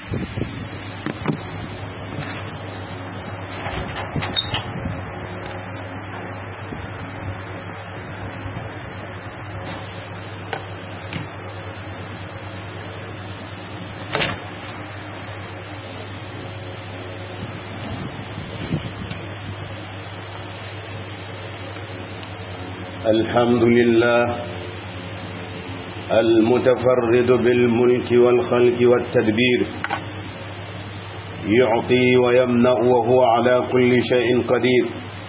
الحمد لله المتفرد بالملك والخلق والتدبير يعطي ويمنع وهو على كل شيء قدير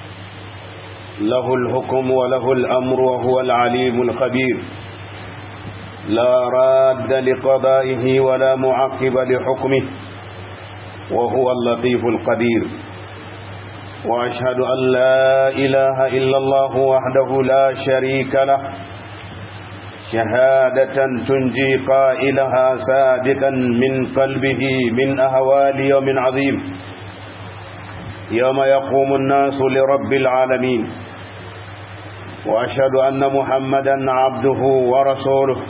له الحكم وله الأمر وهو العليم الخبير لا راد لقضائه ولا معقب لحكمه وهو اللطيف القدير وأشهد أن لا إله إلا الله وحده لا شريك له شهادة تنجي قائلها صادقا من قلبه من أهوال يوم عظيم يوم يقوم الناس لرب العالمين وأشهد أن محمدا عبده ورسوله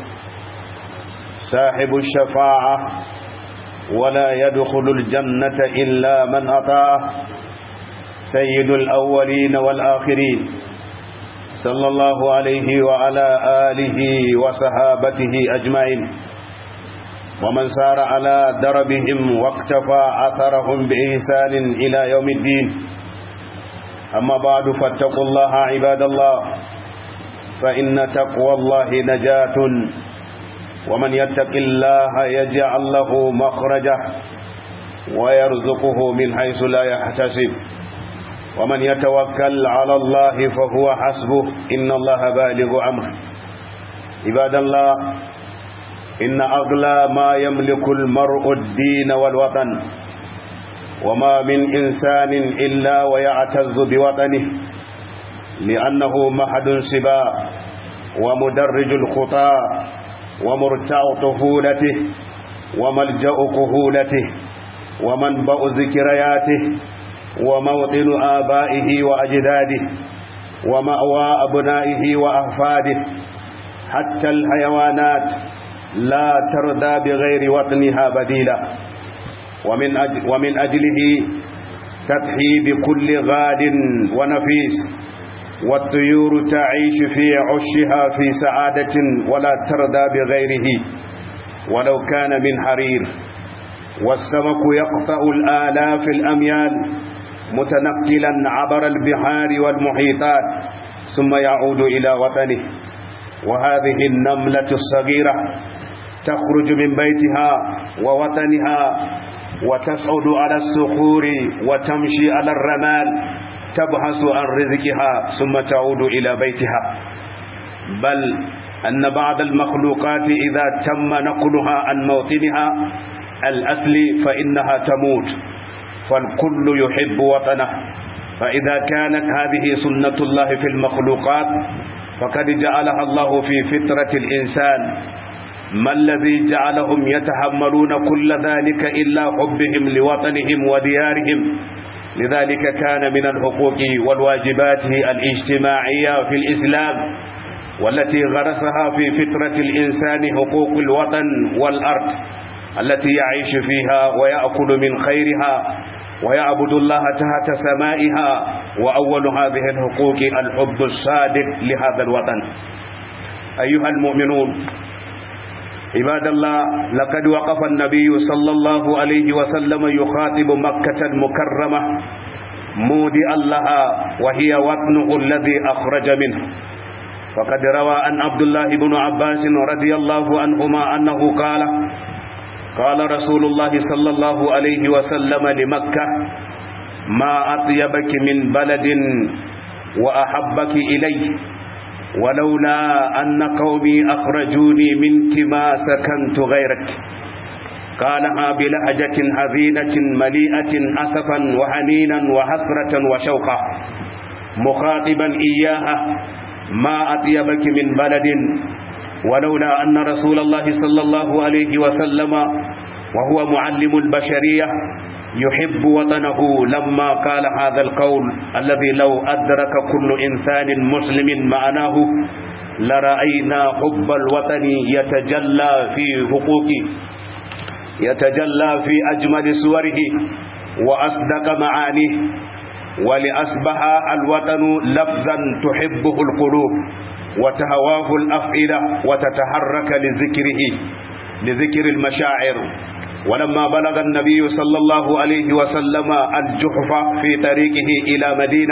صاحب الشفاعة ولا يدخل الجنة إلا من أطاعه سيد الأولين والآخرين صلى الله عليه وعلى آله وصحابته أجمعين ومن سار على دربهم واقتفى أثرهم بإحسان إلى يوم الدين أما بعد فاتقوا الله عباد الله فإن تقوى الله نجاة ومن يتق الله يجعل له مخرجه ويرزقه من حيث لا يحتسب ومن يتوكل على الله فهو حسبه إن الله بالغ أمره عباد الله إن أغلى ما يملك المرء الدين والوطن وما من إنسان إلا ويعتز بوطنه لأنه محد سباع ومدرج الخطى ومرتع طفولته وملجأ كهولته ومنبأ ذكرياته وموطن آبائه وأجداده ومأوى أبنائه وأحفاده حتى الحيوانات لا ترضى بغير وطنها بديلا ومن, أجل ومن أجله تضحي بكل غاد ونفيس والطيور تعيش في عشها في سعادة ولا ترضى بغيره ولو كان من حرير والسمك يقطع الآلاف الأميال متنقلا عبر البحار والمحيطات ثم يعود إلى وطنه وهذه النملة الصغيرة تخرج من بيتها ووطنها وتصعد على الصخور وتمشي على الرمال تبحث عن رزقها ثم تعود إلى بيتها بل أن بعض المخلوقات إذا تم نقلها عن موطنها الأصل فإنها تموت فالكل يحب وطنه فإذا كانت هذه سنة الله في المخلوقات فقد جعلها الله في فطرة الإنسان ما الذي جعلهم يتحملون كل ذلك إلا حبهم لوطنهم وديارهم لذلك كان من الحقوق والواجبات الاجتماعية في الإسلام والتي غرسها في فطرة الإنسان حقوق الوطن والأرض التي يعيش فيها ويأكل من خيرها ويعبد الله تحت سمائها وأول هذه الحقوق الحب الصادق لهذا الوطن أيها المؤمنون عباد الله لقد وقف النبي صلى الله عليه وسلم يخاطب مكة المكرمة مودعا لها وهي وطنه الذي أخرج منه فقد روى عن عبد الله بن عباس رضي الله عنهما أنه قال قال رسول الله صلى الله عليه وسلم لمكة ما أطيبك من بلد وأحبك إلي ولولا أن قومي أخرجوني منك ما سكنت غيرك قالها بلهجة حزينة مليئة أسفا وحنينا وحسرة وشوقا مخاطبا إياها ما أطيبك من بلد ولولا أن رسول الله صلى الله عليه وسلم وهو معلم البشرية يحب وطنه لما قال هذا القول الذي لو أدرك كل إنسان مسلم معناه لرأينا حب الوطن يتجلى في حقوق يتجلى في أجمل صوره وأصدق معانيه ولأصبح الوطن لفظا تحبه القلوب وتهواه الأفئدة وتتحرك لذكره لذكر المشاعر ولما بلغ النبي صلى الله عليه وسلم الجحف في طريقه إلى مدينة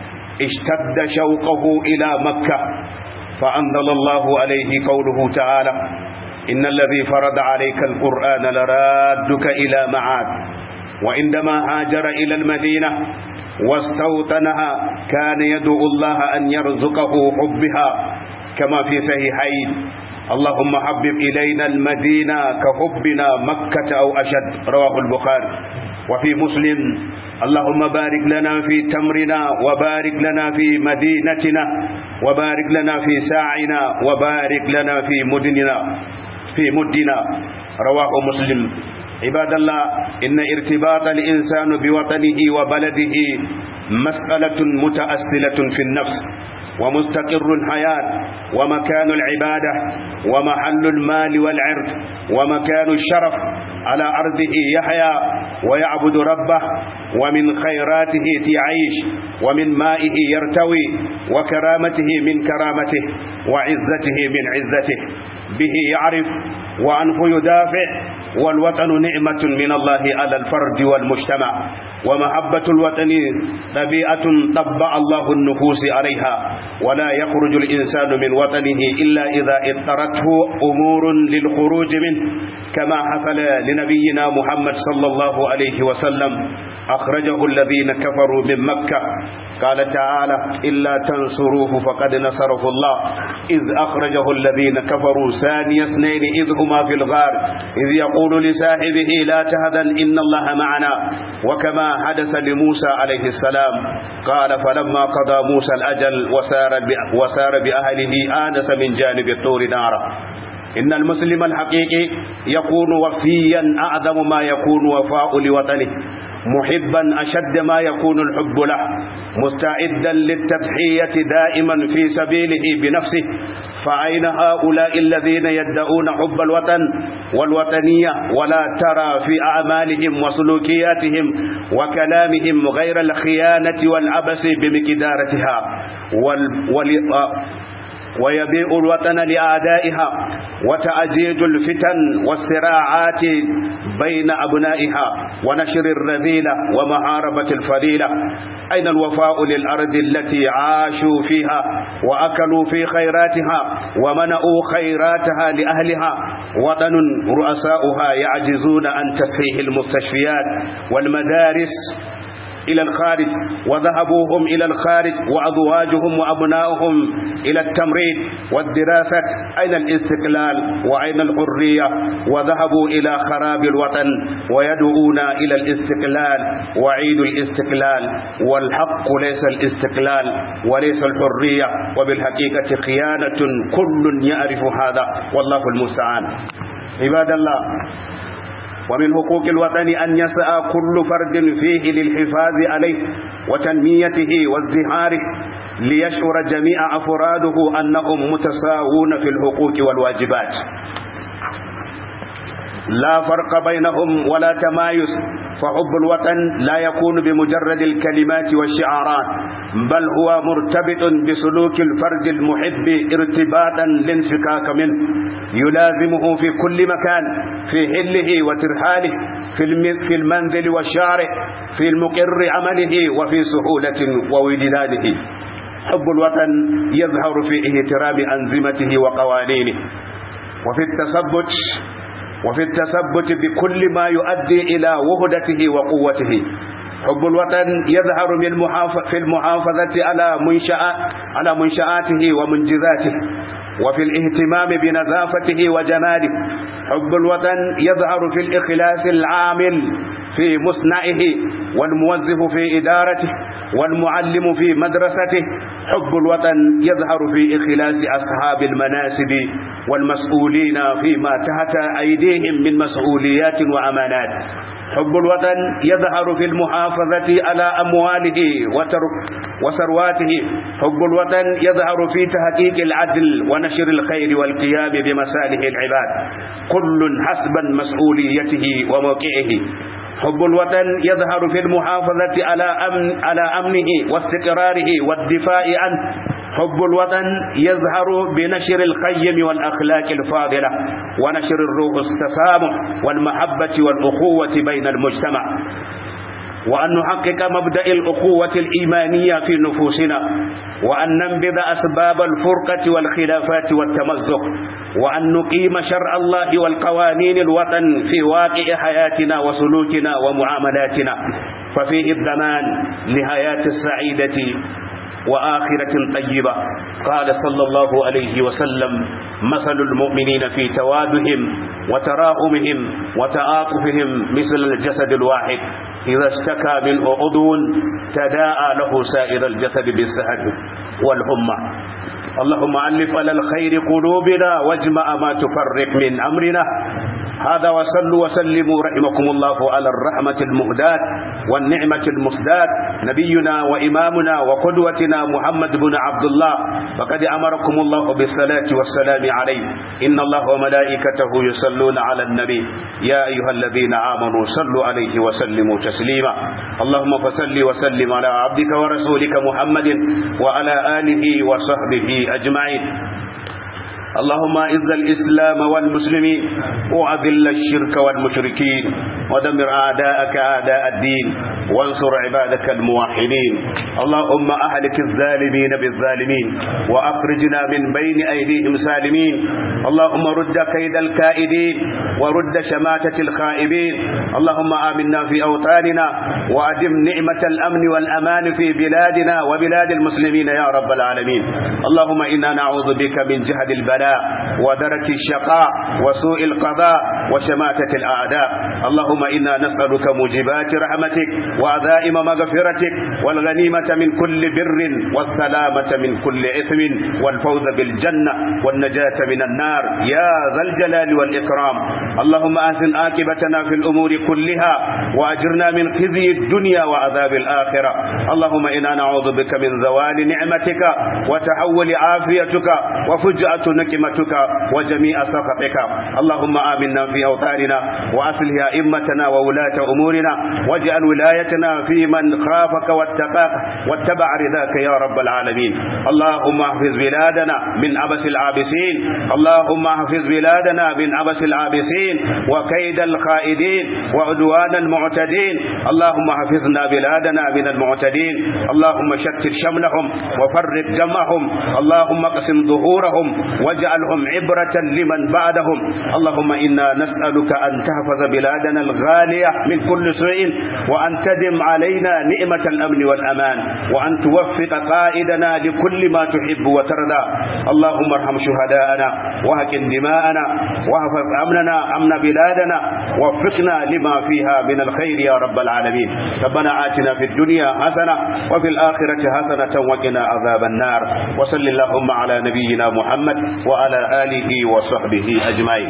اشتد شوقه إلى مكة فأنزل الله عليه قوله تعالى إن الذي فرض عليك القرآن لرادك إلى معاد وعندما هاجر إلى المدينة واستوطنها كان يدعو الله أن يرزقه حبها كما في صحيحين اللهم حبب إلينا المدينة كحبنا مكة أو أشد رواه البخاري وفي مسلم اللهم بارك لنا في تمرنا وبارك لنا في مدينتنا وبارك لنا في ساعنا وبارك لنا في مدننا في مدنا رواه مسلم عباد الله إن ارتباط الإنسان بوطنه وبلده مسألة متأصلة في النفس ومستقر الحياة ومكان العبادة ومحل المال والعرض ومكان الشرف على أرضه يحيا ويعبد ربه ومن خيراته تعيش ومن مائه يرتوي وكرامته من كرامته وعزته من عزته به يعرف وعنه يدافع والوطن نعمة من الله على الفرد والمجتمع ومحبة الوطن طبيعة طبع الله النفوس عليها ولا يخرج الإنسان من وطنه إلا إذا اضطرته أمور للخروج منه كما حصل لنبينا محمد صلى الله عليه وسلم أخرجه الذين كفروا من مكة قال تعالى إلا تنصروه فقد نصره الله إذ أخرجه الذين كفروا ثاني اثنين إذ هما في الغار إذ يقول لصاحبه لا تهذن إن الله معنا وكما حدث لموسى عليه السلام قال فلما قضى موسى الأجل وسار, وسار بأهله آنس من جانب الطور نارا إن المسلم الحقيقي يكون وفيا أعظم ما يكون وفاء لوطنه محبا أشد ما يكون الحب له مستعدا للتضحية دائما في سبيله بنفسه فأين هؤلاء الذين يدعون حب الوطن والوطنية ولا ترى في أعمالهم وسلوكياتهم وكلامهم غير الخيانة والعبث بمقدارتها وال... وال... ويبيع الوطن لأعدائها وتأجيج الفتن والصراعات بين أبنائها ونشر الرذيلة ومحاربة الفضيلة أين الوفاء للأرض التي عاشوا فيها وأكلوا في خيراتها ومنعوا خيراتها لأهلها وطن رؤساؤها يعجزون عن تصحيح المستشفيات والمدارس إلى الخارج وذهبوهم إلى الخارج وأزواجهم وأبناؤهم إلى التمريض والدراسة أين الاستقلال وأين الحرية وذهبوا إلى خراب الوطن ويدعون إلى الاستقلال وعيد الاستقلال والحق ليس الاستقلال وليس الحرية وبالحقيقة خيانة كل يعرف هذا والله المستعان عباد الله ومن حقوق الوطن أن يسعى كل فرد فيه للحفاظ عليه وتنميته وازدهاره ليشعر جميع أفراده أنهم متساوون في الحقوق والواجبات لا فرق بينهم ولا تمايز فحب الوطن لا يكون بمجرد الكلمات والشعارات بل هو مرتبط بسلوك الفرد المحب ارتباطا لانفكاك منه يلازمه في كل مكان في حله وترحاله في المنزل والشارع في المقر عمله وفي سهولة ووجدانه حب الوطن يظهر في احترام أنظمته وقوانينه وفي التثبت وفي التثبت بكل ما يؤدي إلى وهدته وقوته حب الوطن يظهر من في المحافظة على منشآ على منشآته ومنجزاته وفي الاهتمام بنظافته وجماله حب الوطن يظهر في الإخلاص العامل في مصنعه والموظف في إدارته والمعلم في مدرسته حب الوطن يظهر في إخلاص أصحاب المناسب والمسؤولين فيما تحت أيديهم من مسؤوليات وأمانات حب الوطن يظهر في المحافظة على أمواله وثرواته حب الوطن يظهر في تحقيق العدل ونشر الخير والقيام بمصالح العباد كل حسب مسؤوليته وموقعه حب الوطن يظهر في المحافظة على أمن على أمنه واستقراره والدفاع عنه حب الوطن يظهر بنشر القيم والأخلاق الفاضلة ونشر الروح التسامح والمحبة والأخوة بين المجتمع وأن نحقق مبدأ الأخوة الإيمانية في نفوسنا وأن ننبذ أسباب الفرقة والخلافات والتمزق وأن نقيم شرع الله والقوانين الوطن في واقع حياتنا وسلوكنا ومعاملاتنا ففيه الضمان لحياة السعيدة وآخرة طيبة قال صلى الله عليه وسلم مثل المؤمنين في توادهم وتراحمهم وتعاطفهم مثل الجسد الواحد إذا اشتكى من عضو تداعى له سائر الجسد بالسهر والهمة اللهم ألف على الخير قلوبنا واجمع ما تفرق من أمرنا هذا وصلوا وسلموا رحمكم الله على الرحمة المهداة والنعمة المسداة نبينا وإمامنا وقدوتنا محمد بن عبد الله فقد أمركم الله بالصلاة والسلام عليه إن الله وملائكته يصلون على النبي يا أيها الذين آمنوا صلوا عليه وسلموا تسليما اللهم فصل وسلم على عبدك ورسولك محمد وعلى آله وصحبه أجمعين اللهم اعز الإسلام والمسلمين وأذل الشرك والمشركين ودمر أعداءك أعداء الدين وانصر عبادك الموحدين اللهم أهلك الظالمين بالظالمين وأخرجنا من بين أيديهم سالمين اللهم رد كيد الكائدين ورد شماتة الخائبين اللهم آمنا في أوطاننا وأدم نعمة الأمن والأمان في بلادنا وبلاد المسلمين يا رب العالمين اللهم إنا نعوذ بك من جهد البلاء ودرك الشقاء وسوء القضاء وشماتة الأعداء اللهم إنا نسألك موجبات رحمتك وعزائم مغفرتك والغنيمة من كل بر والسلامة من كل إثم والفوز بالجنة والنجاة من النار يا ذا الجلال والإكرام اللهم أحسن عاقبتنا في الأمور كلها وأجرنا من خزي الدنيا وعذاب الآخرة اللهم إنا نعوذ بك من زوال نعمتك وتحول عافيتك وفجأة نكمتك وجميع سخطك اللهم آمنا في أوطاننا وأصلح أئمتنا وولاة أمورنا واجعل ولايتنا في من خافك واتقاك واتبع رضاك يا رب العالمين اللهم احفظ بلادنا من عبس العابسين اللهم احفظ بلادنا من عبس العابسين وكيد الخائدين وعدوان المعتدين اللهم احفظنا بلادنا من المعتدين اللهم شتت شملهم وفرق جمعهم اللهم اقسم ظهورهم واجعلهم عبرة لمن بعدهم اللهم إنا نسألك أن تحفظ بلادنا الغالية من كل سوء وأن تدم علينا نعمة الأمن والأمان وأن توفق قائدنا لكل ما تحب وترضى اللهم ارحم شهداءنا وهكن دماءنا واحفظ أمننا أمن بلادنا وفقنا لما فيها من الخير يا رب العالمين ربنا آتنا في الدنيا حسنة وفي الآخرة حسنة وقنا عذاب النار وصل اللهم على نبينا محمد وعلى آله وصحبه أجمعين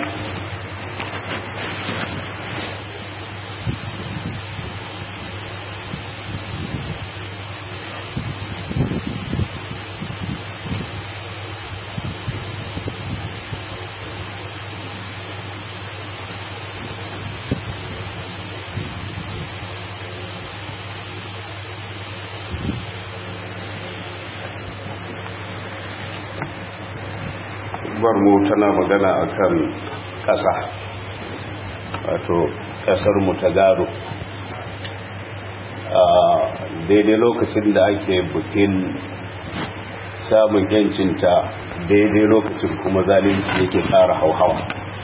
mu tana magana akan ƙasa wato ƙasar mu ta gado a daidai lokacin da ake bukin samun yancinta daidai lokacin kuma zalunci yake ƙara hauhawa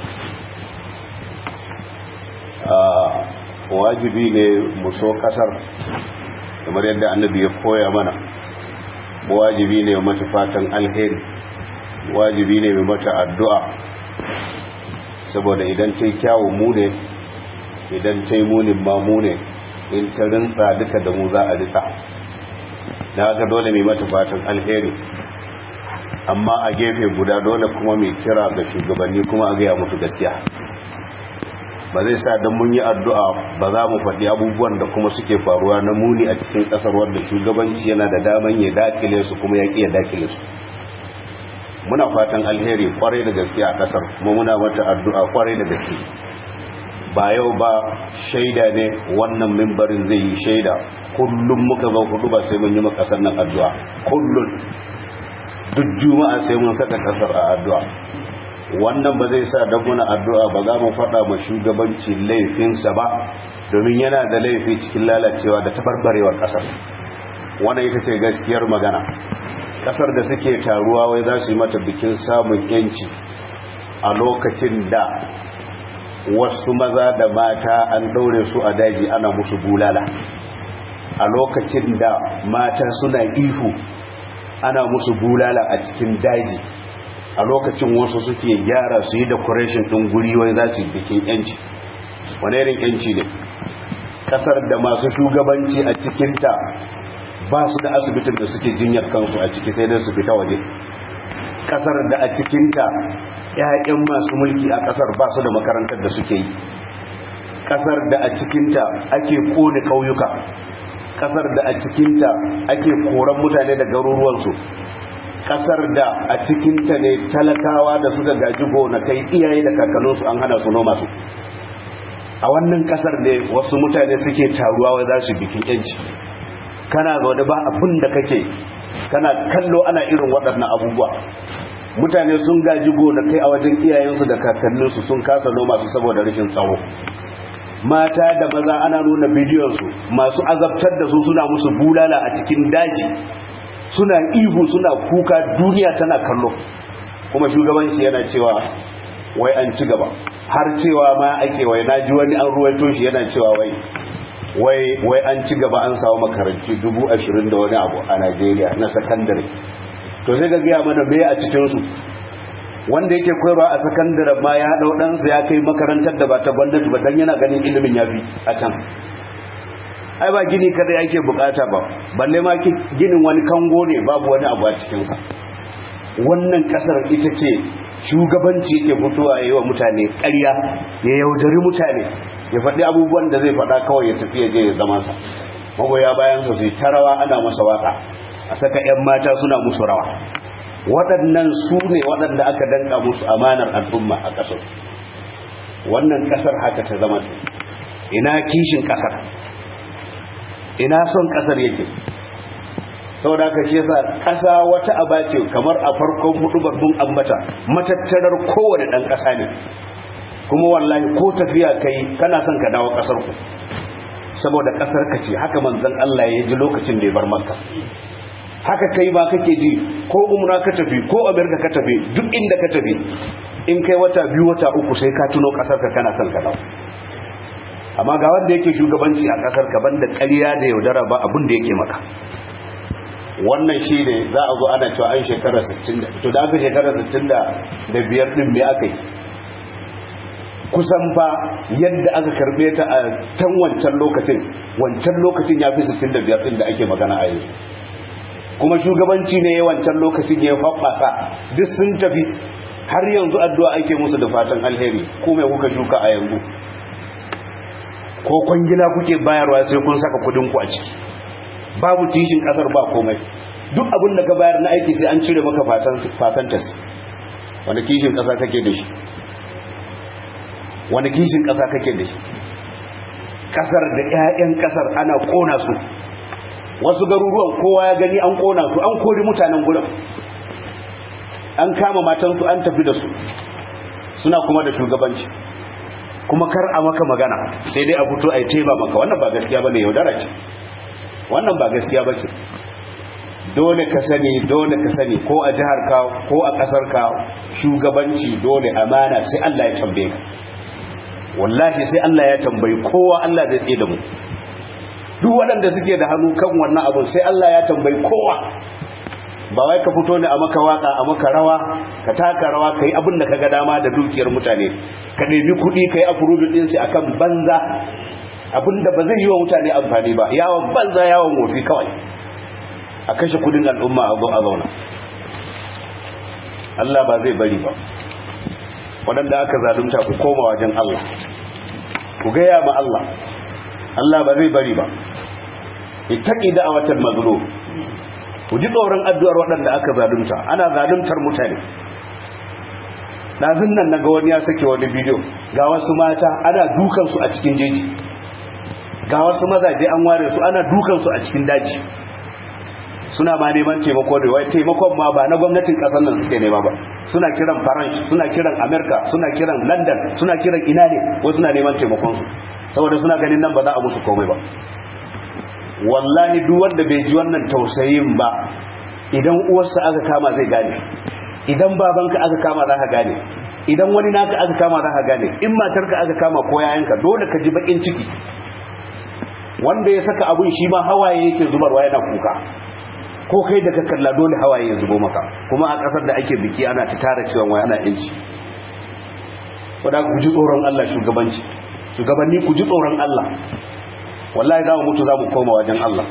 wajibi ne mu so ƙasar kamar yadda annabi ya koya mana wajibi ne mata fatan alheri wajibi ne mai mata addu'a saboda idan ta yi kyawu mu ne idan ta yi munin ma mu ne in ta rinsa duka da mu za a risa da haka dole mai mata fatan alheri amma a gefe guda dole kuma mai kira ga shugabanni kuma a gaya mutu gaskiya ba zai sa don mun yi addu'a ba za mu faɗi abubuwan da kuma suke faruwa na muni a cikin ƙasar wanda shugabanci yana da daman ya dakile su kuma ya ƙiya dakile su muna fatan alheri kwarai da gaske a ƙasar kuma muna mata addu'a kwarai da gaske ba yau ba shaida ne wannan mimbarin zai yi shaida kullum muka zo hudu ba sai mun yi ƙasar nan addu'a kullum duk juma'a sai mun saka ƙasar a addu'a wannan ba zai sa don muna addu'a ba za mu faɗa ma shugabanci laifinsa ba domin yana da laifi cikin lalacewa da tabarbarewar ƙasar wannan ita ce gaskiyar magana ƙasar da suke taruwa wai za su yi mata bikin samun yanci a lokacin da wasu maza da mata an ɗaure su a daji ana musu bulala a lokacin da mata suna ihu ana musu bulala a cikin daji a lokacin wasu suke gyara su yi decoration ɗin guri wai za su bikin yanci wani irin yanci ne ƙasar da masu shugabanci a cikinta ba su da asibitin da suke jinyar kansu a ciki sai dai su fita waje ƙasar da a cikinta ‘ya'yan masu mulki a ƙasar ba su da makarantar da suke yi ƙasar da a cikinta ake kone ƙauyuka ƙasar da a cikinta ake koran mutane da garuruwansu kasar da a cikinta ne talakawa da suka gaji gonakai iyaye da kakanninsu an hana su noma su a wannan kasar ne wasu mutane suke taruwa wai za su bikin yanci kana zaune ba abin da kake kana kallo ana irin waɗannan abubuwa mutane sun gaji gonakai a wajen iyayensu da kakanninsu sun kasa noma su saboda rashin tsaro mata da maza ana nuna bidiyonsu masu azabtar da su suna musu bulala a cikin daji suna ihu suna kuka duniya tana kallo kuma shugabanci yana cewa wai an ci gaba har cewa ma ake wai na ji wani an ruwaito shi yana cewa wai wai wai an ci gaba an samu makaranci dubu ashirin da wani abu a najeriya na sakandare to sai ga gaya mana me a cikinsu wanda yake koyarwa a sakandare ma ya haɗa ɗansa ya kai makarantar da ba ta gwamnati ba don yana ganin ilimin ya fi a can ai ba gini kada yake bukata ba balle ma ginin wani kango ne babu wani abu a cikinsa wannan kasar ita ce shugabanci yake fitowa yi wa mutane ƙarya ya yaudari mutane ya faɗi abubuwan da zai faɗa kawai ya tafi ya je ya zama sa magoya bayansa su yi ta rawa ana masa waka a saka 'yan mata suna musu rawa waɗannan su ne waɗanda aka danka musu amanar al'umma a ƙasar wannan ƙasar haka ta zama ina kishin ƙasar ina son kasar yake sau da aka shi yasa kasa wata aba ce kamar a farkon hudu babban ambata matattarar kowane dan kasa ne kuma wallahi ko tafiya kai kana son ka dawo kasar ku saboda kasar ka ce haka manzon Allah ya ji lokacin da ya bar makka haka kai ba kake ji ko umra ka tafi ko amerika ka tafi duk inda ka tafi in kai wata biyu wata uku sai ka tuno kasar ka kana son ka dawo amma ga wanda yake shugabanci a kasar ka banda ƙarya da yaudara ba abin da yake maka wannan shi ne za a zo ana cewa an shekara 60 to da aka shekara 65 din me aka yi kusan fa yadda aka karbe ta a can wancan lokacin wancan lokacin ya fi 65 din da ake magana a yanzu kuma shugabanci ne wancan lokacin ya faɓaka duk sun tafi har yanzu addu'a ake musu da fatan alheri ko mai kuka shuka a yanzu ko kwangila kuke bayarwa sai kun saka kudin ku a ciki babu tishin kasar ba komai duk abin da ka bayar na aiki sai an cire maka fasantas wani kishin kasa kake da shi wani kishin kasa kake da shi kasar da 'ya'yan kasar ana kona su wasu garuruwan kowa ya gani an kona su an kori mutanen gurin an kama matansu an tafi da su suna kuma da shugabanci kuma kar a maka magana sai dai a fito a yi teba maka wannan ba gaskiya ba ne yaudara ce wannan ba gaskiya ba ce dole ka sani dole ka sani ko a jihar ka ko a kasar ka shugabanci dole amana sai Allah ya tambaye ka wallahi sai Allah ya tambayi kowa Allah zai tsaye da mu duk waɗanda suke da hannu kan wannan abun sai Allah ya tambayi kowa ba wai ka fito ne a maka waka a maka rawa ka taka rawa ka yi abin da ka ga dama da dukiyar mutane ka ɗebi kuɗi ka yi afurudin ɗinsu a kan banza abin da ba zai yi wa mutane amfani ba yawon banza yawon wofi kawai a kashe kudin al'umma a zo a zauna Allah ba zai bari ba waɗanda aka zalunta ku koma wajen Allah ku gaya ma Allah Allah ba zai bari ba ittaqi da'watal mazlum ku ji tsoron addu'ar waɗanda aka zalunta ana zaluntar mutane ɗazun nan naga wani ya sake wani bidiyo ga wasu mata ana dukansu a cikin jeji ga wasu mazaje an ware su ana dukansu a cikin daji suna ma neman taimako da wai taimakon ma ba na gwamnatin ƙasar nan suke nema ba suna kiran faransh suna kiran amerika suna kiran london suna kiran ina ne wasu suna neman taimakonsu saboda suna ganin nan ba za a musu komai ba wallahi duk wanda bai ji wannan tausayin ba idan uwarsa aka kama zai gane idan babanka aka kama za ka gane idan wani naka aka kama za ka gane in matarka aka kama ko yayanka dole ka ji bakin ciki wanda ya saka abun shi ma hawaye yake zubarwa yana kuka ko kai da ka kalla dole hawaye ya zubo maka kuma a kasar da ake biki ana ta tara cewa wai ana yanci wadda ku ji tsoron Allah shugabanci shugabanni ku ji tsoron Allah wallahi za mu mutu za mu koma wajen Allah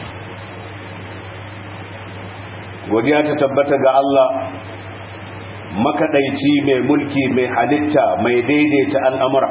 godiya ta tabbata ga Allah makaɗaici mai mulki mai halitta mai daidaita al'amura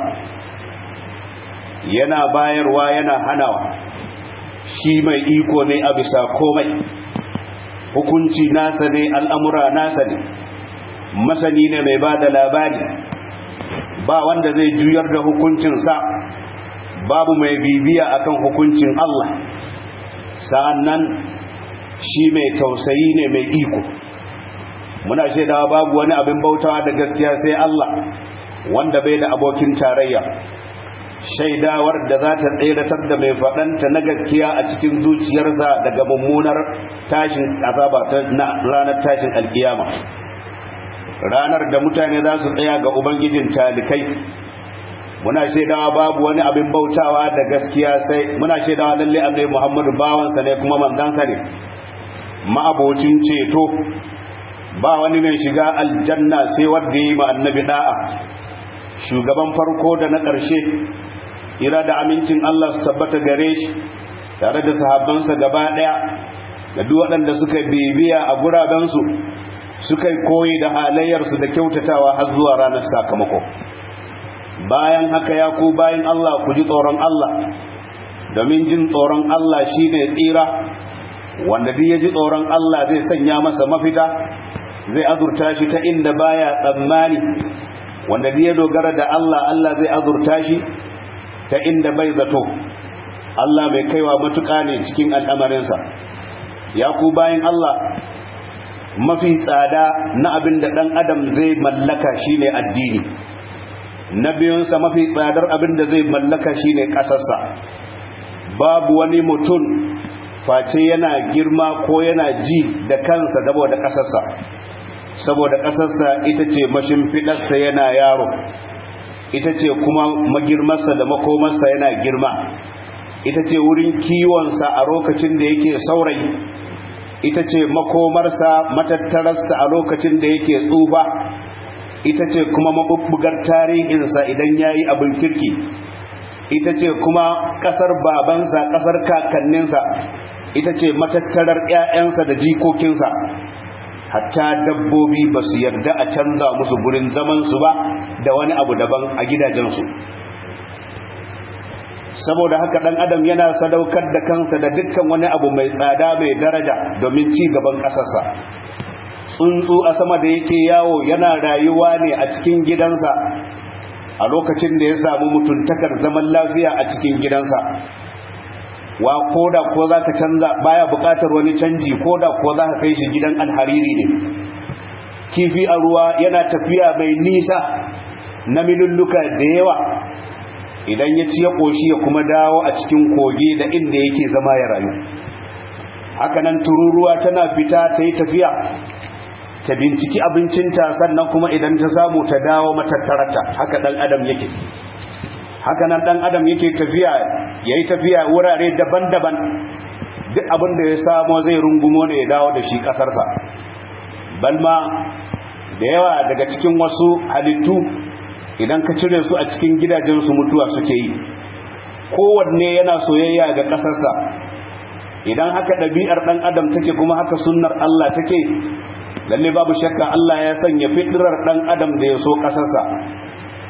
yana bayarwa yana hanawa shi mai iko ne a bisa komai hukunci nasa ne al'amura nasa ne masani ne mai ba da labari ba wanda zai juyar da hukuncinsa babu mai bibiya akan hukuncin Allah sa'annan shi mai tausayi ne mai iko muna shaidawa babu wani abin bautawa da gaskiya sai Allah wanda bai da abokin tarayya shaidawar da za ta tseratar da mai faɗanta na gaskiya a cikin zuciyarsa daga mummunar tashin azaba na ranar tashin alkiyama ranar da mutane za su tsaya ga ubangijin talikai muna shaidawa babu wani abin bautawa da gaskiya sai muna shaidawa lalle annabi Muhammadu bawansa ne kuma manzansa ne ma'abocin ceto ba wani mai shiga aljanna sai wanda yi ma annabi da'a shugaban farko da na ƙarshe ira da amincin Allah su tabbata gare shi tare da sahabbansa gaba ɗaya da duk waɗanda suka bibiya a gurabensu suka koyi da halayyarsu da kyautatawa har zuwa ranar sakamako bayan haka ya ku bayan Allah ku ji tsoron Allah domin jin tsoron Allah shine tsira wanda duk ya ji tsoron Allah zai sanya masa mafita zai azurta shi ta inda baya tsammani wanda duk ya dogara da Allah Allah zai azurta shi ta inda bai zato Allah mai kaiwa matuƙa ne cikin al'amarinsa ya ku bayan Allah mafi tsada na abin da ɗan adam zai mallaka shine addini na biyunsa mafi tsadar abin da zai mallaka shine ƙasarsa babu wani mutum face yana girma ko yana ji da kansa saboda ƙasarsa saboda ƙasarsa ita ce mashimfiɗarsa yana yaro ita ce kuma magirmarsa da makomarsa yana girma ita ce wurin kiwonsa a lokacin da yake saurayi ita ce makomarsa matattararsa a lokacin da yake tsufa ita ce kuma mabubbugar tarihinsa idan ya yi abin kirki ita ce kuma ƙasar babansa ƙasar kakanninsa ita ce matattarar 'ya'yansa da jikokinsa hatta dabbobi ba su yarda a canza musu gurin zamansu ba da wani abu daban a gidajensu saboda haka ɗan adam yana sadaukar da kansa da dukkan wani abu mai tsada mai daraja domin ci gaban ƙasarsa tsuntsu a sama da yake yawo yana rayuwa ne a cikin gidansa a lokacin da ya samu mutuntakar zaman lafiya a cikin gidansa wa koda ko za ka canza baya bukatar wani canji koda ko za ka kai shi gidan alhariri ne kifi a ruwa yana tafiya mai nisa na milulluka da yawa idan ya ci ya ƙoshi ya kuma dawo a cikin kogi da inda yake zama ya rayu hakanan tururuwa tana fita ta yi tafiya ta binciki abincinta sannan kuma idan ta samu ta dawo matattarata haka ɗan adam yake haka nan dan adam yake tafiya yayi tafiya wurare daban-daban duk abin da ya samo zai rungumo ne ya dawo da shi kasarsa balma da yawa daga cikin wasu halittu idan ka cire su a cikin gidajensu mutuwa suke yi kowanne yana soyayya ga kasarsa idan haka ɗabi'ar ɗan adam take kuma haka sunnar Allah take lalle babu shakka Allah ya sanya fitrar ɗan adam da ya so kasarsa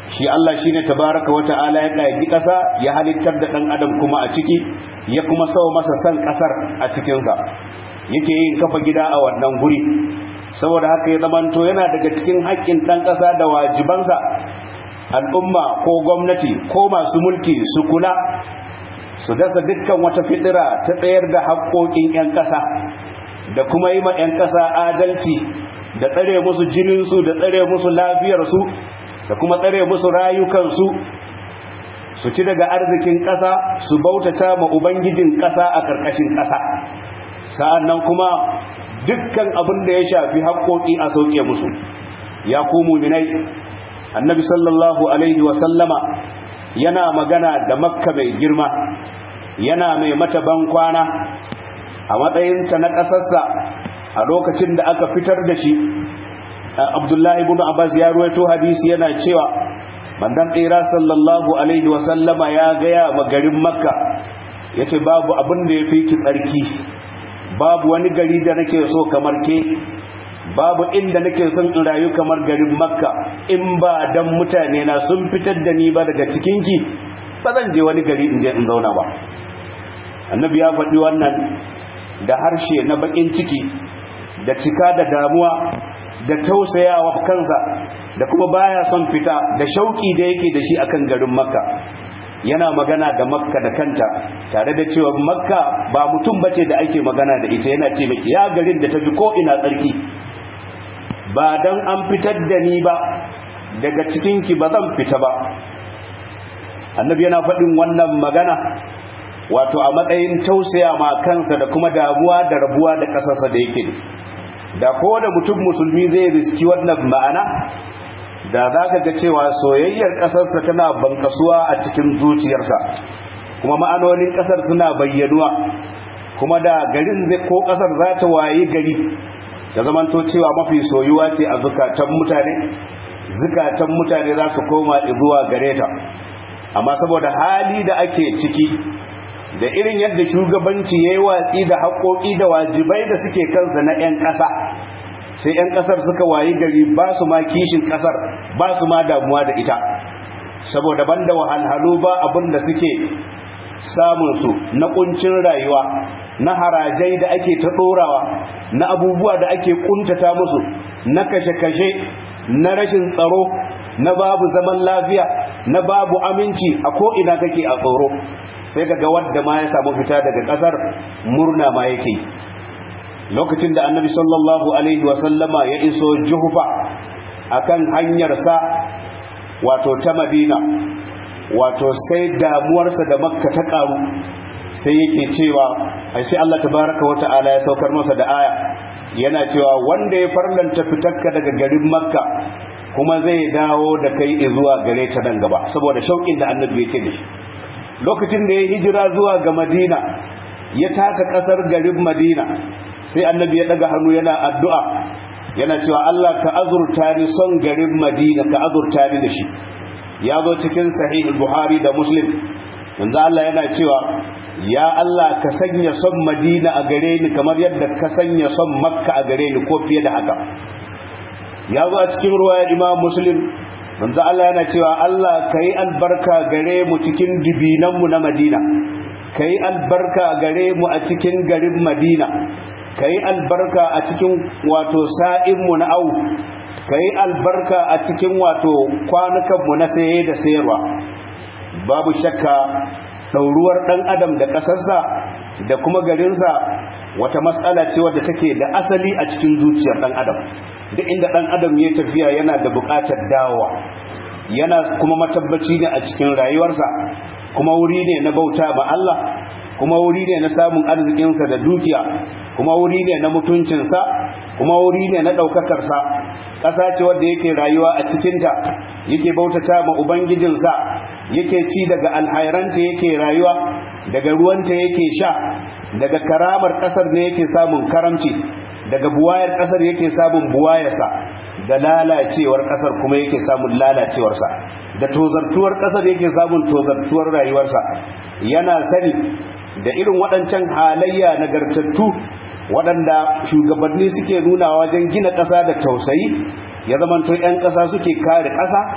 shi Allah shine tabaraka wa ta'ala ya kaji ƙasa ya halittar da ɗan adam kuma a ciki ya kuma sawa masa san ƙasar a cikinsa yake yin kafa gida a wannan guri saboda haka ya zamanto yana daga cikin haƙƙin ɗan ƙasa da wajibansa al'umma ko gwamnati ko masu mulki su kula su dasa dukkan wata fitira ta tsayar da haƙƙoƙin 'yan ƙasa da kuma yi ma 'yan ƙasa adalci da tsare musu jininsu da tsare musu lafiyarsu da kuma tsare musu rayukansu su ci daga arzikin ƙasa su bautata ma ubangijin ƙasa a ƙarƙashin ƙasa sa'an nan kuma dukkan abin da ya shafi haƙƙoƙi a sauke musu ya ku muminai annabi sallallahu alaihi wasallama yana magana da makka mai girma yana mai mata ban kwana a matsayinta na ƙasarsa a lokacin da aka fitar da shi abdullahi ibn abbas ya ruwaito hadisi yana cewa mandan tsira sallallahu alaihi wasallama ya gaya ma garin makka ya ce babu abin da ya fi ki tsarki babu wani gari da nake so kamar ke babu inda nake son in rayu kamar garin makka in ba dan mutane na sun fitar da ni ba daga cikinki ba zan je wani gari in je in zauna ba annabi ya faɗi wannan da harshe na bakin ciki da cika da damuwa da tausayawa kansa da kuma baya son fita da shauki da yake da shi akan garin makka yana magana da makka da kanta tare da cewa makka ba mutum bace da ake magana da ita yana ce miki ya garin da tafi ko ina tsarki ba dan an fitar da ni ba daga cikinki ba zan fita ba annabi yana faɗin wannan magana wato a matsayin tausaya ma kansa da kuma damuwa da rabuwa da ƙasarsa da yake da ko da mutum musulmi zai riski wannan ma'ana da za ka ga cewa soyayyar ƙasarsa tana bankasuwa a cikin zuciyarsa kuma ma'anonin ƙasar suna bayyanuwa kuma da garin zai ko ƙasar za ta waye gari da zamanto cewa mafi soyuwa ce a zukatan mutane zukatan mutane za su koma zuwa gare ta amma saboda hali da ake ciki da irin yadda shugabanci ya yi watsi da haƙoƙi da wajibai da suke kansa na 'yan ƙasa sai 'yan ƙasar suka wayi gari ba su ma kishin ƙasar ba su ma damuwa da ita saboda banda wahalhalu ba abin da suke samunsu na ƙuncin rayuwa na harajai da ake ta ɗorawa na abubuwa da ake ƙuntata musu na kashe-kashe na rashin tsaro na babu zaman lafiya na babu aminci a ko'ina kake a tsoro sai ga wadda ma ya samu fita daga kasar murna ma yake lokacin da annabi sallallahu alaihi wasallama ya iso juhufa akan hanyarsa wato ta madina wato sai damuwarsa da makka ta karu sai yake cewa ai sai Allah tabaraka wata'ala ya saukar masa da aya yana cewa wanda ya farlanta fitarka daga garin makka kuma zai dawo da kai zuwa gare ta nan gaba saboda shauƙin da annabi yake da shi lokacin da ya hijira zuwa ga madina ya taka kasar garin madina sai annabi ya daga hannu yana addu'a yana cewa Allah ka azurta ni son garin madina ka azurta ni da shi ya zo cikin sahih buhari da muslim yanzu Allah yana cewa ya Allah ka sanya son madina a gare ni kamar yadda ka sanya son makka a gare ni ko fiye da haka ya zo a cikin ruwayar imam muslim manzo Allah yana cewa Allah kai albarka gare mu cikin dibinanmu na Madina kai albarka gare mu a cikin garin Madina kai albarka a cikin wato sa'inmu na au kai albarka a cikin wato kwanukanmu na saye da sayarwa babu shakka ɗauruwar ɗan adam da ƙasarsa da kuma garinsa wata matsala ce wadda take da asali a cikin zuciyar ɗan adam duk inda ɗan adam ya tafiya yana da buƙatar dawowa yana kuma matabbaci ne a cikin rayuwarsa kuma wuri ne na bauta ba Allah kuma wuri ne na samun arzikinsa da dukiya kuma wuri ne na mutuncinsa kuma wuri ne na ɗaukakarsa ƙasa ce wadda yake rayuwa a cikinta yake bautata ma ubangijinsa yake ci daga alhairanta yake rayuwa daga ruwanta yake sha daga karamar ƙasar ne yake samun karamci daga buwayar ƙasar yake samun buwayarsa da lalacewar ƙasar kuma yake samun lalacewarsa da tozartuwar ƙasar yake samun tozartuwar rayuwarsa yana sani da irin waɗancan halayya nagartattu waɗanda shugabanni suke nuna wajen gina ƙasa da tausayi ya zamanto 'yan ƙasa suke kare ƙasa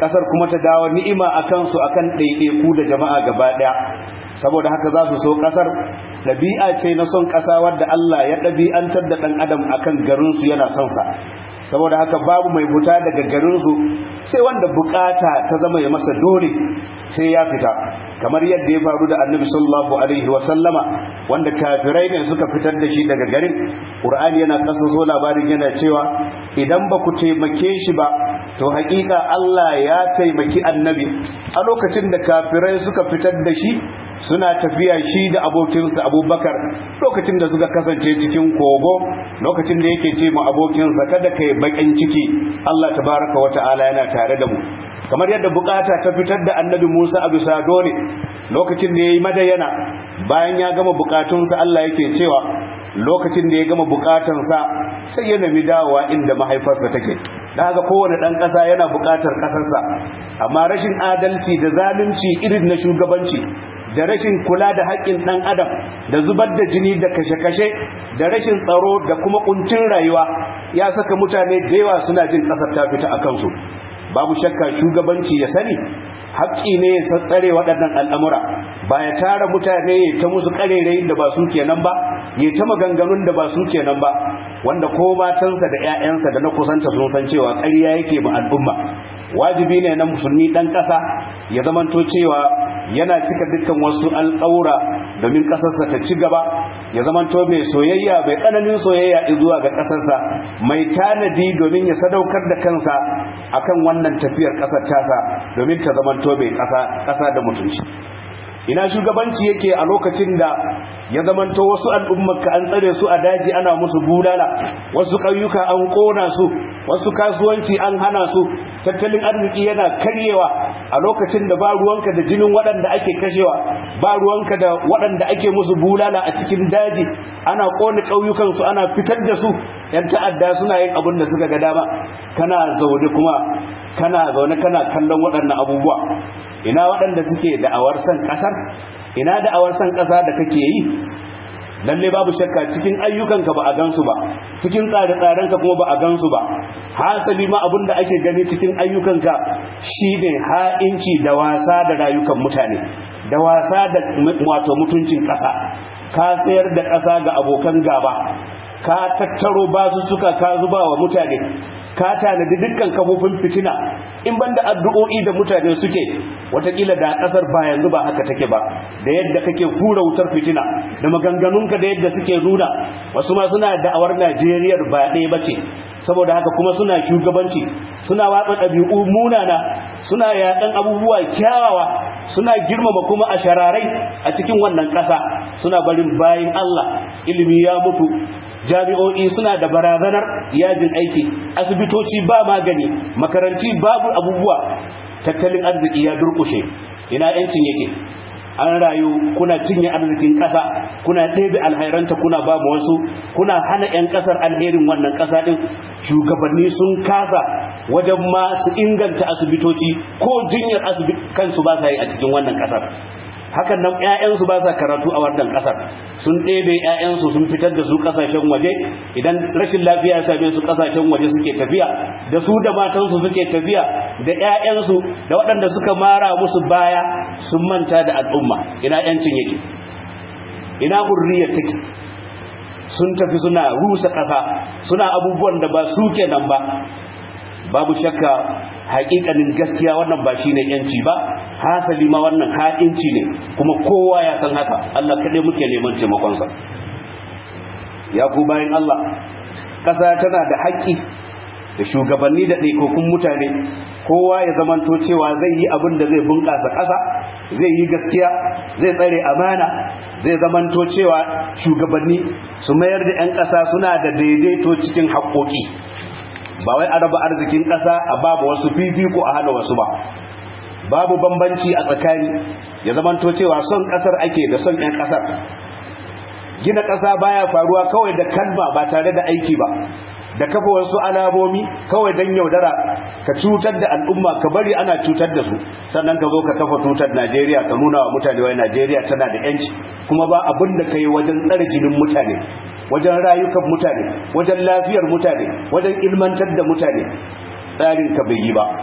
ƙasar kuma ta dawo ni'ima a kansu a kan ɗaiɗaiku da jama'a gaba ɗaya saboda haka za su so ƙasar ɗabi'a ce na son ƙasa wadda Allah ya ɗabi'antar da ɗan adam a kan garinsu yana son sa saboda haka babu mai fita daga garinsu sai wanda bukata ta zama ya masa dole sai ya fita kamar yadda ya faru da annabi sallallahu alaihi wa sallama wanda kafirai ne suka fitar da shi daga garin qur'ani yana kasaso labarin yana cewa idan ba ku taimake shi ba to hakika Allah ya taimaki annabi a lokacin da kafirai suka fitar da shi suna tafiya shi da abokinsa abubakar lokacin da suka kasance cikin kogo lokacin da yake ce mu abokinsa kada ka yi bakin ciki Allah tabaraka wa ta'ala yana tare da mu kamar yadda bukata ta fitar da annabi Musa a bisa dole lokacin da ya yi madayana bayan ya gama bukatunsa Allah yake cewa lokacin da ya gama bukatansa sai ya nemi dawowa inda mahaifarsa take da haka kowane ɗan ƙasa yana buƙatar ƙasarsa amma rashin adalci da zalunci irin na shugabanci da rashin kula da haƙƙin ɗan adam da zubar da jini da kashe-kashe da rashin tsaro da kuma ƙuncin rayuwa ya saka mutane da yawa suna jin ƙasar ta fita a kansu babu shakka shugabanci ya sani haƙƙi ne ya tsare waɗannan al'amura ba ya tara mutane ya ta musu ƙarerayin da ba su kenan ba ya ta maganganun da ba su kenan ba wanda ko matansa da 'ya'yansa da na kusanta sun san cewa ƙarya yake ba al'umma wajibi ne na musulmi ɗan ƙasa ya zamanto cewa yana cika dukkan wasu alƙawura domin ƙasarsa ta ci gaba ya zamanto mai soyayya mai tsananin soyayya zuwa ga ƙasarsa mai tanadi domin ya sadaukar da kansa akan wannan tafiyar ƙasar tasa domin ta zamanto mai ƙasa da mutunci ina shugabanci yake a lokacin da ya zamanto wasu al'ummarka an tsare su a daji ana musu bulala wasu ƙauyuka an ƙona su wasu kasuwanci an hana su tattalin arziki yana karyewa a lokacin da ba ruwanka da jinin waɗanda ake kashewa ba ruwanka da waɗanda ake musu bulala a cikin daji ana ƙone ƙauyukansu ana fitar da su ‘yan ta'adda suna yin abin da suka ga dama kana zaune kuma kana zaune kana kallon waɗannan abubuwa ina waɗanda suke da'awar san ƙasar ina da'awar san ƙasa da kake yi lalle babu shakka cikin ayyukanka ba a gansu ba cikin tsare-tsarenka kuma ba a gansu ba hasali ma abin da ake gani cikin ayyukanka shine ha'inci da wasa da rayukan mutane da wasa da wato mutuncin ƙasa ka sayar da ƙasa ga abokan gaba ka tattaro basu suka ka zuba wa mutane ka tanadi dukkan kafofin fitina in banda addu'o'i da mutane suke watakila da kasar ba yanzu ba haka take ba da yadda kake fura wutar fitina da maganganunka da yadda suke nuna wasu ma suna da'awar Najeriya ba ɗaya bace saboda haka kuma suna shugabanci suna watsa ɗabi'u munana suna yaɗan abubuwa kyawawa suna girmama kuma a shararai a cikin wannan ƙasa suna barin bayin Allah ilimi ya mutu jami'o'i suna da barazanar yajin aiki asibitoci ba magani makaranti babu abubuwa tattalin arziki ya durkushe ina yancin yake an rayu kuna cinye arzikin ƙasa kuna ɗebe alhairanta kuna ba mu wasu kuna hana 'yan ƙasar alherin wannan ƙasa ɗin shugabanni sun kasa wajen ma su inganta asibitoci ko jinyar kansu ba sa yi a cikin wannan ƙasar hakan nan ƴaƴansu ba sa karatu a wannan ƙasar sun ɗebe ƴaƴansu sun fitar da su ƙasashen waje idan rashin lafiya ya same su ƙasashen waje suke tafiya da su da matansu suke tafiya da ƴaƴansu da waɗanda suka mara musu baya sun manta da al'umma ina ƴancin yake ina hurriyar take sun tafi suna rusa ƙasa suna abubuwan da ba su kenan ba babu shakka haƙiƙanin gaskiya wannan ba shine yanci ba hasali ma wannan ha'inci ne kuma kowa ya san haka Allah kaɗai muke neman taimakonsa ya ku bayan Allah ƙasa tana da haƙƙi da shugabanni da ɗaikokun mutane kowa ya zamanto cewa zai yi abin da zai bunƙasa ƙasa zai yi gaskiya zai tsare amana zai zamanto cewa shugabanni su mayar da 'yan ƙasa suna da daidaito cikin haƙƙoƙi ba wai a raba arzikin ƙasa a babu wasu fifiko a hana wasu ba babu bambanci a tsakani ya zamanto cewa son ƙasar ake da son 'yan ƙasar gina ƙasa baya faruwa kawai da kalma ba tare da aiki ba da kafa wasu alamomi kawai don yaudara ka cutar da al'umma ka bari ana cutar da su sannan ka zo ka kafa tutar najeriya ka nuna wa mutane wai najeriya tana da yanci kuma ba abin da ka yi wajen tsare jinin mutane wajen rayukan mutane wajen lafiyar mutane wajen ilmantar da mutane tsarin ka bai yi ba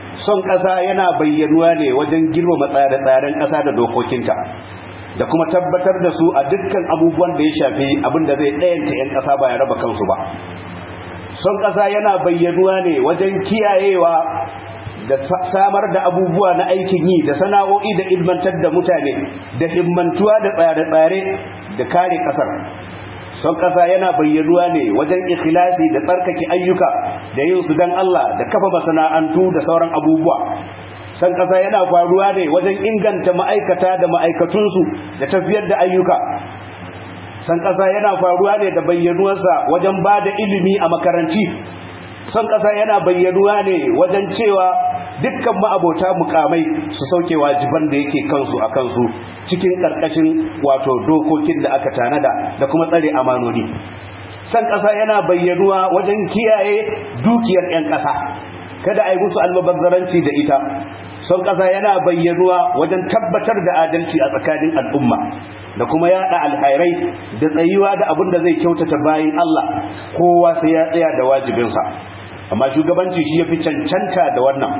son ƙasa yana bayyanuwa ne wajen girmama tsare-tsaren ƙasa da dokokinta da kuma tabbatar da su a dukkan abubuwan da ya shafi abin da zai ɗayanta 'yan ƙasa ba ya raba kansu ba son ƙasa yana bayyanuwa ne wajen kiyayewa da samar da abubuwa na aikin yi da sana'o'i da ilmantar da mutane da himmantuwa da tsare-tsare da kare ƙasar son ƙasa yana bayyanuwa ne wajen ikhlasi da tsarkake ayyuka da yin su don Allah da kafa masana'antu da sauran abubuwa son ƙasa yana faruwa ne wajen inganta ma'aikata da ma'aikatunsu da tafiyar da ayyuka son ƙasa yana faruwa ne da bayyanuwarsa wajen ba da ilimi a makaranti son ƙasa yana bayyanuwa ne wajen cewa dukkan ma'abota mukamai su sauke wajiban da yake kansu a kansu cikin ƙarƙashin wato dokokin da aka tanada da kuma tsare amanoni san ƙasa yana bayyanuwa wajen kiyaye dukiyar 'yan ƙasa kada a yi musu almabazzaranci da ita son ƙasa yana bayyanuwa wajen tabbatar da adalci a tsakanin al'umma da kuma yaɗa alhairai da tsayuwa da abin da zai kyautata bayan Allah kowa sai ya tsaya da wajibinsa amma shugabanci shi ya fi cancanta da wannan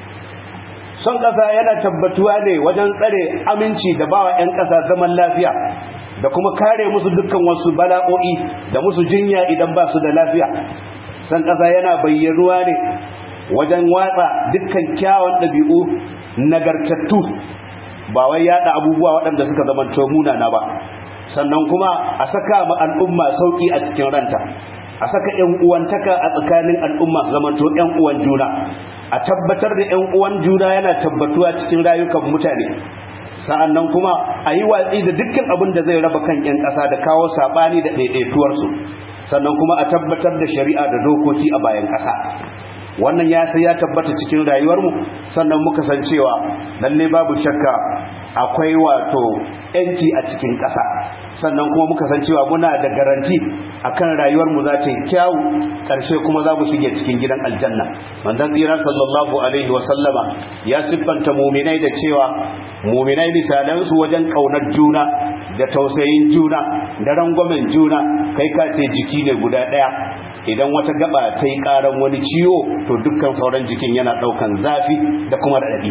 son ƙasa yana tabbatuwa ne wajen tsare aminci da bawa 'yan ƙasa zaman lafiya da kuma kare musu dukkan wasu bala'o'i da musu jinya idan ba su da lafiya son ƙasa yana bayyanuwa ne wajen watsa dukkan kyawun ɗabi'u nagartattu ba wai yaɗa abubuwa waɗanda suka zamanto munana ba sannan kuma a saka ma al'umma sauƙi a cikin ranta a saka ‘yan uwantaka a tsakanin al'umma zamanto ‘yan uwan juna a tabbatar da ‘yan uwan juna yana tabbatuwa cikin rayukan mutane sa'annan kuma a yi watsi da dukkan abin da zai raba kan ‘yan ƙasa da kawo saɓani da ɗaiɗaituwarsu sannan kuma a tabbatar da shari'a da dokoki a bayan ƙasa wannan ya sai ya tabbata cikin rayuwarmu sannan muka san cewa lalle babu shakka akwai wato yanci a cikin ƙasa sannan kuma muka san cewa muna da garanti akan rayuwarmu za ta yi kyawu ƙarshe kuma za mu shige cikin gidan aljanna manzon tsira sallallahu alaihi wa sallama ya siffanta muminai da cewa muminai misalansu wajen ƙaunar juna da tausayin juna da rangwamen juna kai ka ce jiki ne guda ɗaya idan wata gaba ta yi karan wani ciwo to dukkan sauran jikin yana daukan zafi da kuma raɗaɗi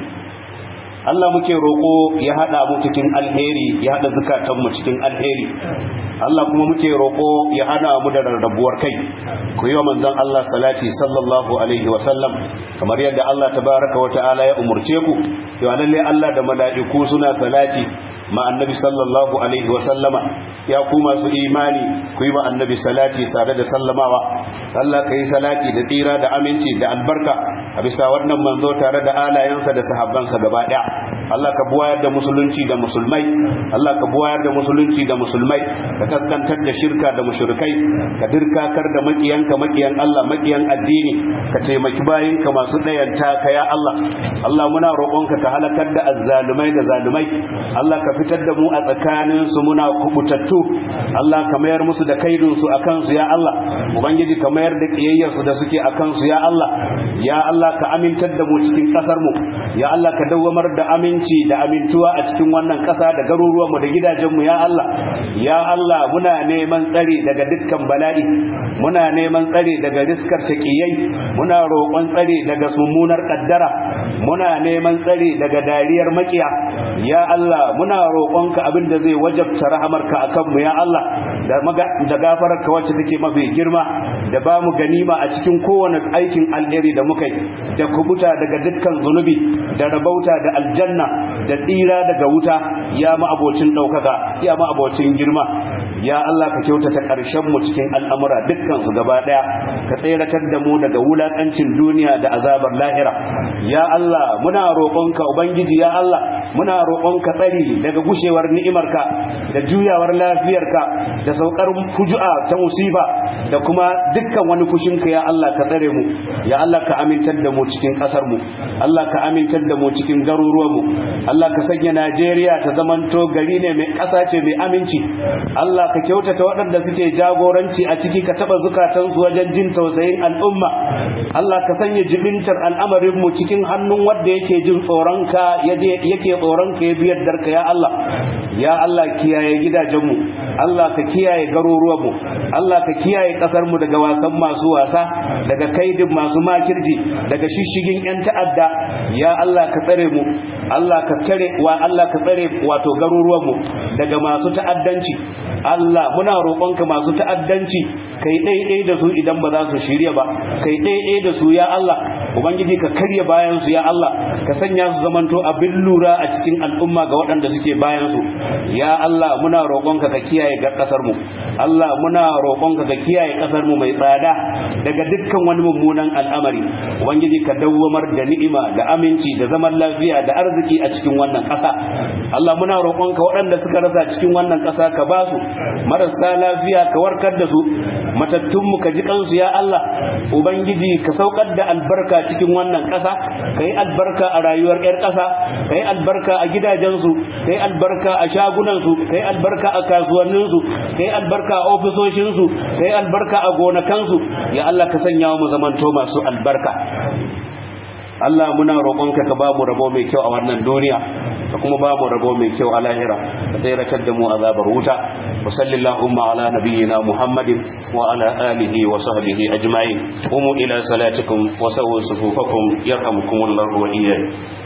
Allah muke roƙo ya haɗa mu cikin alheri ya haɗa zukatanmu cikin alheri Allah kuma muke roƙo ya hana mu da rarrabuwar kai ku yi wa manzon Allah salati sallallahu alaihi wa sallam kamar yadda Allah tabaraka wa ta'ala ya umurce ku to lalle Allah da mala'iku suna salati ma annabi sallallahu alaihi wa sallama ya ku masu imani ku yi wa annabi salati sare da sallamawa Allah ka yi salati da tsira da aminci da albarka a bisa wannan manzo tare da alayensa da sahabbansa gaba daya Allah ka buwayar da musulunci da musulmai Allah ka buwayar da musulunci da musulmai ka kaskantar da shirka da mushrikai ka dirkakar da makiyanka makiyan Allah makiyan addini ka taimaki bayinka masu dayanta ka ya Allah Allah muna roƙonka ka halakar da azzalumai da zalumai Allah ka fitar da mu a tsakanin su muna kubutattu Allah ka mayar musu da kaidun su akan su ya Allah ubangiji ka mayar da kiyayyar su da suke akan su ya Allah ya Allah ka amintar da mu cikin kasar mu ya Allah ka dawwamar da aminci da amintuwa a cikin wannan kasa da garuruwan mu da gidajen mu ya Allah ya Allah muna neman tsari daga dukkan bala'i muna neman tsari daga riskar taqiyai muna roƙon tsari daga mummunar kaddara muna neman tsari daga dariyar makiya ya Allah muna roƙonka abin da zai wajabta rahamarka akan mu ya Allah da gafararka wacce take mafi girma da ba mu ganima a cikin kowane aikin alheri da muka yi da kubuta daga dukkan zunubi da rabauta da aljanna da tsira daga wuta ya ma'abocin ɗaukaka ya ma'abocin girma ya Allah ka kyautata ƙarshen mu cikin al'amura dukkan su gaba ɗaya ka tseratar da mu daga wulaƙancin duniya da azabar lahira ya Allah muna roƙonka ubangiji ya Allah muna roƙonka tsari daga gushewar ni'imarka da juyawar lafiyarka da saukar fuju'a ta musiba da kuma dukkan wani fushinka ya Allah ka tsare mu ya Allah ka amintar da mu cikin ƙasar mu Allah ka amintar da mu cikin garuruwan mu Allah ka sanya Najeriya ta zamanto gari ne mai ƙasa ce mai aminci Allah ka kyautata waɗanda suke jagoranci a ciki ka taɓa zukatansu wajen jin tausayin al'umma Allah ka sanya jibintar al'amarin mu cikin hannun wanda yake jin tsoronka yake tsoron ka ya biyar darka ya Allah ya Allah kiyaye gidajenmu Allah ka kiyaye garuruwanmu Allah ka kiyaye kasar mu daga wasan masu wasa daga kaidin masu makirji daga shishigin yan ta'adda ya Allah ka tsare mu Allah ka tsare wa Allah ka tsare wato garuruwanmu daga masu ta'addanci Allah muna roƙonka masu ta'addanci kai ɗaiɗai da su idan ba za su shirya ba kai ɗaiɗai da su ya Allah ubangiji ka karya bayan su ya Allah ka sanya su zamanto abin lura a cikin al'umma ga waɗanda suke bayan su ya Allah muna roƙonka ka kiyaye ga ƙasar mu Allah muna roƙonka ka kiyaye ƙasar mu mai tsada daga dukkan wani mummunan al'amari ubangiji ka dawwamar da ni'ima da aminci da zaman lafiya da arziki a cikin wannan ƙasa Allah muna roƙonka waɗanda suka rasa cikin wannan ƙasa ka ba su marasa lafiya ka warkar da su matattunmu ka ji kansu ya Allah ubangiji ka saukar da albarka cikin wannan ƙasa ka yi albarka a rayuwar 'yar ƙasa ka yi albarka a gidajensu ka yi albarka a shagunansu ka yi albarka a kasuwanninsu ka yi albarka a ofisoshinsu ka yi albarka a gonakansu ya Allah ka sanya mu zamanto masu albarka Allah muna roƙonka ka ba mu rabo mai kyau a wannan duniya ka kuma ba mu rabo mai kyau a lahira ka tsiratar da mu azabar wuta wa sallallahu ala nabiyyina muhammadin wa ala alihi wa sahbihi ajma'in qumu ila salatikum wa sawwu sufufakum yarhamukumullahu wa iyyakum